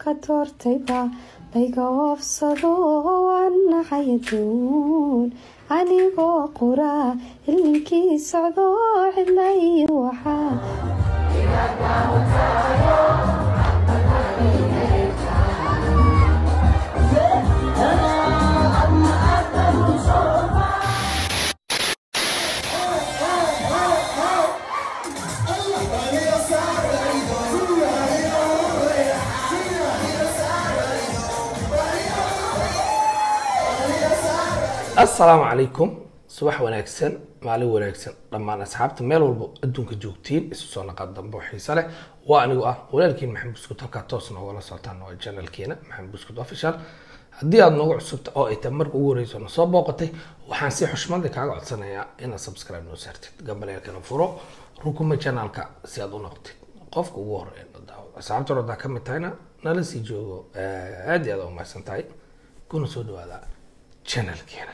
ka doortayba layga oofsado waan nacay aduun anigoo quraa ilinkii socdo cidla iyo waxaa assalaamu calaykum subax wanaagsan maalin wanaagsan dhammaan asxaabta meel walbo adduunka joogtiin isu soo naqad dambe oo xiise leh waa anigu ah walaalkiin maxamed buskut halkaa toos noogala socotaan waa janalkeena maxamed buskut official haddii aad noogu cusubta oo ay tahay marka ugu horeyso na soo booqatay waxaan si xushmada kaaga codsanayaa inaad subscribe noo saartid gambaleelkana furo rukuma janaalka si aad u noqotid qofka ugu horeeya na daawado asxaabta hore haddaa ka mid tahayna nala sii joogo aad iyo aad u mahadsan tahay kuna soo dhawaada janalkeena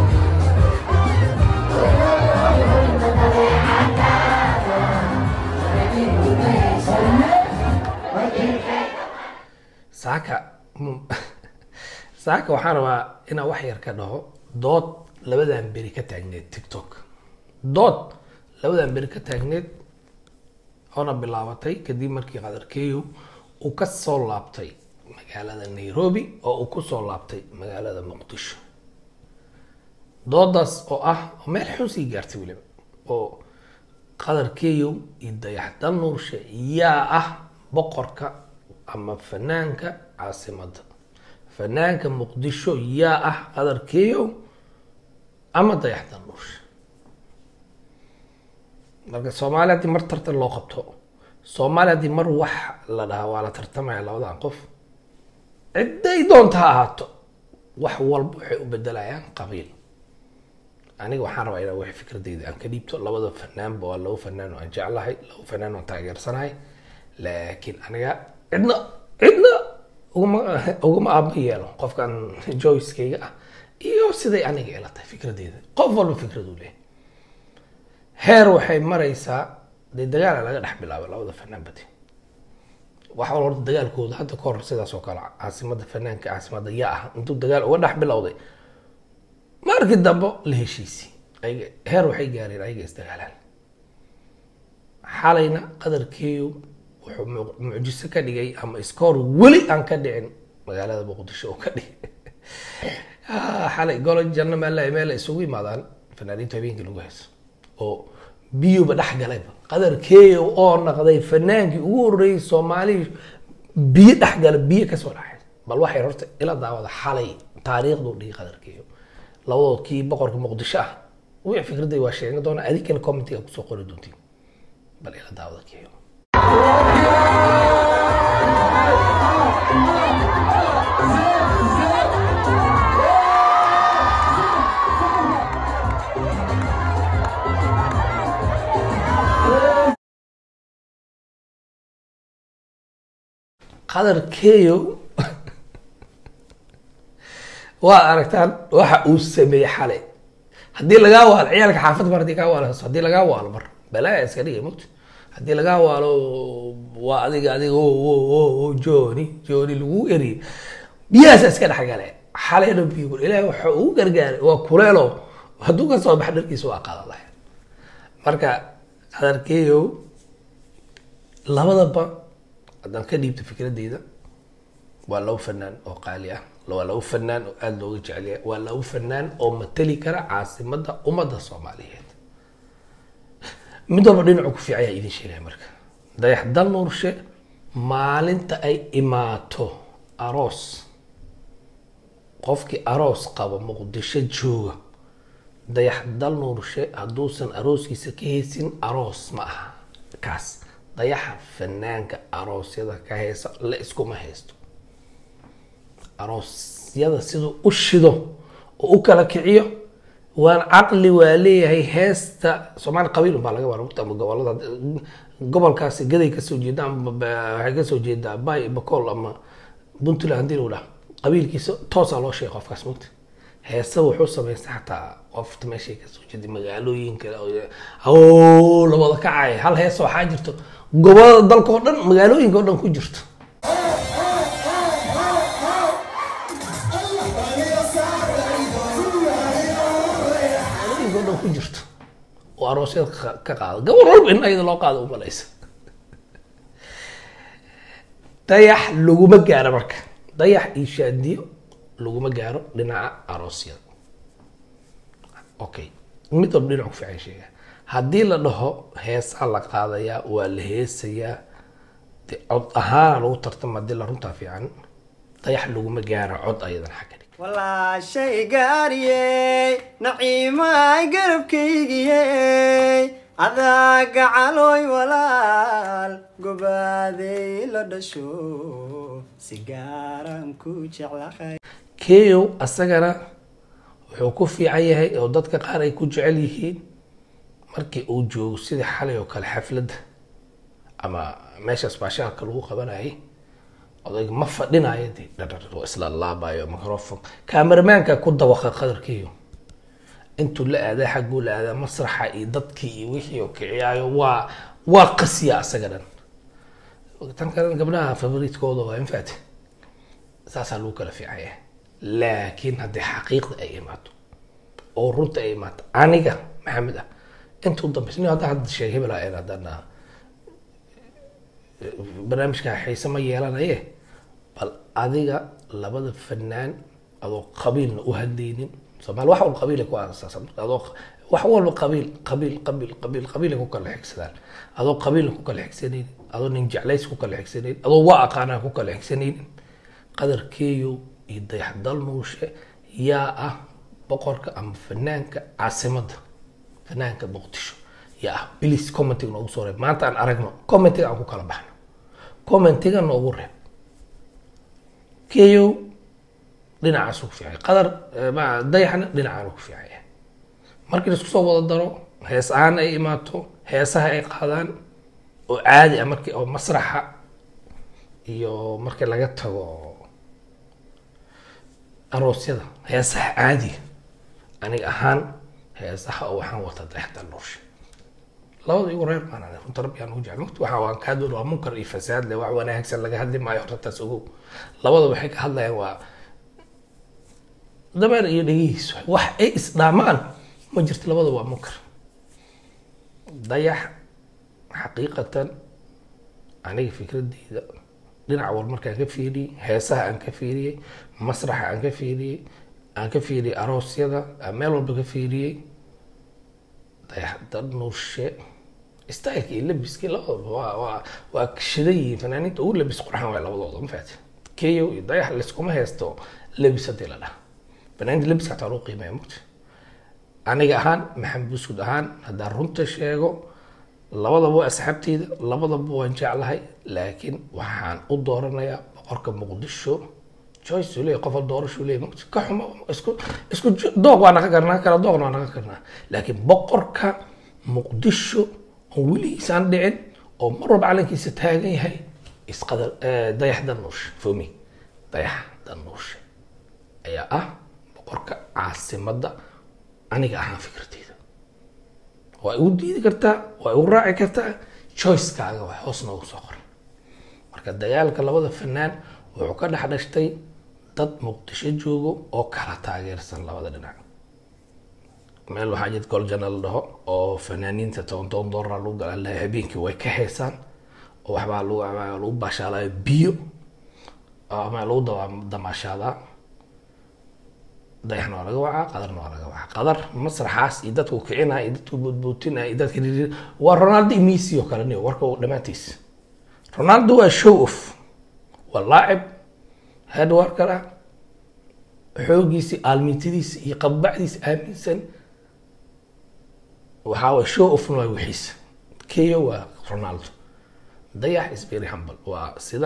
saaka saaka waxaan rabaa inaan wax yar ka dhaho dood labadan beri ka taagneed tiktok dood labadan beri ka taagneed oona bilaabatay kadib markii qadarkeeyo uu ka soo laabtay magaalada nairobi oo uu kusoo laabtay magaalada muqdisho doodaas oo ah oo meel xun sii gaartay weliba oo qadarkeeyo iyo dayaxdal nuurshe yaa ah boqorka ama fanaanka caasimadda fanaanka muqdisho yaa ah qadarkeeyo ama dayaxdal nuurshe marka soomaali haddii mar tartan loo qabto soomaali haddii mar wax la dhahaa waa la tartamaya labadan qof cidday doonta ha ahaato wax walba waxay u bedelayaan qabiil aniga waxaan rabaa inaan wax fikradeyda aan ka dhiibto labada fanaanba waa laba fanaan oo aan jeclahay laba fanaan oo taageersanahay laakiin aniga cidna cidna ugama ugama aaba yeelo qofkan joyskayga ah iyo siday aniga ila tahay fikradeyda qof walba fikraduu leeyahay heer waxay maraysaa dee dagaala laga dhex bilaabay labada fanaan badi wax wal horta dagaalkooda hadda ka hor sidaas oo kale caasimada fanaanka caasimada yaa ah intuu dagaal uga dhex bilowday markii dambe la heshiisi ayaga heer waxay gaareen ayaga isdagaalaan xalayna qadarkeeyu wuxuu mu- mucjiso ka dhigay ama iskoor weli aan ka dhicin magaalada muqdisho oo ka dhigay Ah, xalay golo janno meel meel ay isugu yimaadaan fanaaniinta habeenkii lagu hayso oo biyuba dhex galayba qadarkeeyo oo naqday fanaankii ugu horreeyay soomaali biyo dhex gala biyo kasoo dhaxay bal waxay horta ila daawada xalay taariikhdu dhigi qadarkeeyo labadood kii boqorka muqdisho ah wixii fikraday waa sheegan doona adinkana commentiga kusoo qori doontiin bal ila daawada keeyo qadarkeeyo waa aragtaan waxa uu sameeyey xalay haddii lagaa waalo ciyaalka xaafad mar haddii kaa waalo haddii lagaa waalo mar balaa iska dhigay mugta haddii lagaa waalo waa adiga adiga o o o o jooni jooni lagu eriyay biyahaasa iska dhexgale xalayna biyo ilaahi waxa uu gargaaray waa kuleelo hadduu ka soo bax dharkiisa waa qaadan lahay marka qadarkeeyo labadaba haddaan ka dhiibto fikradeyda waa labo fanaan oo qaali ah waa labo fanaan oo aada looga jecel yahay waa labo fanaan oo matali kara caasimadda ummadda soomaaliyeed mid walba dhinacu ku fiican yaa idin sheegaya marka dayax dal nuurshe maalinta ay imaato aroos qofkii aroos qaba muqdisho jooga dayax dal nuurshe hadduusan arooskiisa ka haysin aroos ma aha kaas dayaxa fanaanka aroosyada ka haysa la iskuma haysto aroosyada siduu u shido oo u kala kiciyo waan caqli waa leeyahay heesta soomaali qabiil baa laga wara ama gobolada gobolkaasi gaday kasoo jeeda ama ba- waxay kasoo jeedaa bay bakool ama puntland hadii lagu dhaha qabiilkiisa toosaa loo sheegay qofkaas mugta heesa wuxuu samaystay xataa qofta meeshay kasoo jeeday magaalooyinka oo la wada kacay hal heesa waxaa jirto gobolada dalka oo dhan magaalooyinka oo dhan ku jirto ku jirto oo aroosyada ka- ka qaado gabar walba in ayada loo qaado umalaysa dayax laguma gaaro marka dayax iyo shaadiyo laguma gaaro dhinaca aroosyada okay mid walba dhinac ku fiican sheega haddii la dhaho heesaa la qaadayaa waa la heesayaa de cod ahaana lagu tartama hadii la runtaa fiican dayax laguma gaaro cod ayadan xagga dhig walaashay gaariyey naciimaay garabkaygiyey adaa gacalooy walaal gobaaday la dhasho si gaaraan ku jeclahay keyow asagana wuxuu ku fiican yahay oo dadka qaar ay ku jecel yihiin markii uu joogo sidii xalay oo kale xafladda ama meeshaas baashaalka lagu qabanayay odayga ma fadhinayo de dhadhar oo isla laabayo microfon kameramaanka ku dawaqa qadarkiiyo intuu la aadaa xagguu la aadaa masraxa iyo dadkii iyo wixii oo kiciyaayo waa waa qasiya asaga dhan tan kale gabdhaha favoriitkooda waa infaati saasaa lagu kala fiican yahay laakiin haddii xaqiiqda ay imaato oo runta ay imaato aniga maxamed ah intuu dambaysa nin hadda hadda sheeg hebel ah haddana barnaamijka xiise ma yeelanaye bal adiga labada fanaan adoo qabiilna u hadlaynin soomaali wax walba qabiilay ku aasaasan marka adoo wax walba qabiil qabiil qabiil qabiil qabiilay ku kala xigsadaan adoo qabiilna ku kala xigsanaynin adoo nin jeclays ku kala xigsanaynin adoo waa aqaanaa ku kala xigsanaynin qadarkeeyo iyo dayaxdal nuushe yaa ah boqorka ama fanaanka caasimadda fanaanka muqdisho yaa ah bilis commentiga noogu soo reeb maanta aan aragno commentiga aan ku kala baxno commentiga noogu reeb keyo dhinacaasu ku fiican qadar eh, ma- dayaxna dhinacaanu ku fiican yahay markii la isku soo wada daro hees ahaan ay imaato heesaha ay qaadaan oo caadi ah markii oo masraxa iyo markii laga tago aroosyada heesaha caadiga aniga ahaan heesaha oo waxaan wata dayaxda nuurshe labada igu reer baan aniga runta rabbi aan ugu jecel mugti waxa waan kaa doon waa munkar iyo fasaad le wax wanaagsan laga hadli maayo horta taas ogow labada waxay ka hadlayaan waa dameer iyo dhegihiis wax ay isdhaamaan ma jirto labada waa munkar dayax xaqiiqatan aniga fikradeyda dhinac wal markaan ka fiiriyey heesaha aan ka fiiriyey masraxa aan ka fiiriyey aan ka fiiriyey aroosyada aan meel walba ka fiiriyey dayaxda nuushe styleki iyo labiskii labadaba waa waa waa shidan yihiin fanaaniinta ugu labis qurxan waay labadooda ma faati keyo iyo dayax layskuma haysto labis hadii la dhaha fanaaniinta labiska hataa lagu qiimeeya mugti aniga ahaan maxamed buskud ahaan haddaan runta sheego labadaba waa asxaabteyda labadaba waan jeclahay laakiin waxaan u dooranayaa boqorka muqdisho choice uu leeyahay qof doorasho uu leeyahay mugti ka xumo isku isku jo- doog waa naga karnaa kala doogna waa naga karnaa laakiin boqorka muqdisho oo weligiisaan dhicin oo mar walba calankiisa taagan yahay isqadar eh, dayax danuushe fomi dayax danuushe ayaa ah boqorka caasimadda aniga ahaan fikradeyda waa igu diidi kartaa waa igu raaci kartaa choicekaaga waa hoos noogu soo qoran marka dagaalka labada fanaan wuxuu ka dhex dhashtay dad muqdisho joogo oo kala taageersan labada dhinac meel waxaa jid goljana la dhaho oo fanaaniinta toban toban doolar lagu galaan lahay habeenkii way ka heesaan oo waxbaa lagu waxbaa lagu baashaalaya biyo ama lagu daba- damaashaadaa dayaxna waa laga wacaa qadarna waa laga wacaa qadar masraxaas iyo dadku kicinaya iyo dadku boodbootinaya iyo dadka dhirir waa ronaldo iyo messi oo kale niyo warka uu dhammaantiis ronaldo waa show off waa laacib headworker ah xoogiisi aalmintadiisa iyo qabbacdiisa aaminsan waxaa waye show offna waa wixiisa keyo waa ronaldo dayax is very humble waa sida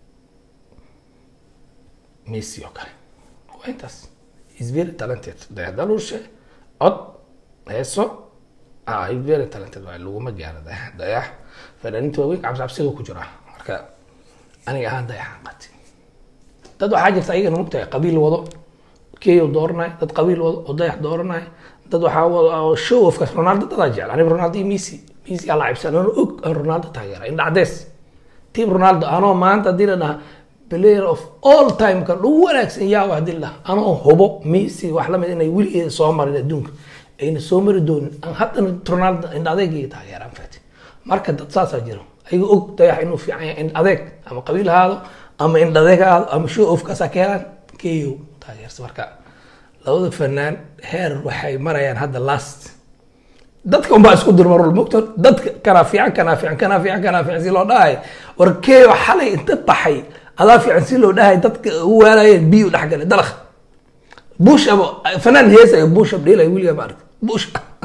messi oo kale waa intaas is very talented dayax daluushe cod heeso ah is very talented waa laguma gaaro dayax dayax fanaaniinta waaweyn cabsi cabsiga ku jira marka aniga ahaan dayaxaan qati dad waxaa jirta ayagana mugtahay qabiil wado keyo dooranay dad qabiil wado oo dayax dooranay dad waxaa wado oo show ofkaas ronaldo dadaa jecel aniga ronaldo iyo messi messi aa laacibsan anoo og aan ronaldo taageera indha cadees team ronaldo anoo maanta hadii la dhaha player of all time kan ugu wanaagsan yaa hadii la dhaha anoo hubo messi wax lamid inay weligeeda soo marin adduunka ayna soo mari doonin aan haddana ronaldo indha adeegay taageeraan fati marka dad saasaa jiro ayaga og dayax inuu fiican yahay indha adeeg ama qabiil ahaado ama indha adeeg ahaado ama show off kaasaa ka helaan keyo taageersa marka labada fanaan heer waxay marayaan hadda last dadka unbaa isku durmarul mogto dadka kanaa fiican kanaa fiican kanaa fiican kanaa fiican si loo dhahay war keyo xalay inta baxay adaa fiican si loo dhahay dadka u waanayeen biyu dhexgale dalakh bush aba fanaan heesayo bush ab dheelay wiliga ma aragta bush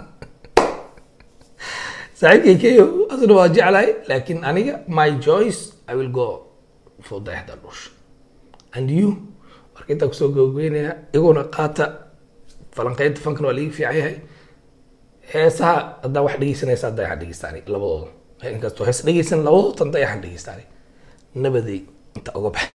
saaxiibkay keyo asna waa jeclahay laakiin aniga my choice i will go for dayaxda dhush and you marka intaa kusoo gabagabeynaya iguna qaata falanqeynta fankan waa liiga fiican yahay heesaha haddaa wax dhegeysanaysa dayaxan dhegeystaani labadooda inkastoo hees dhegeysan labadoodan dayaxan dhegeystaani nabaday inta uga baxay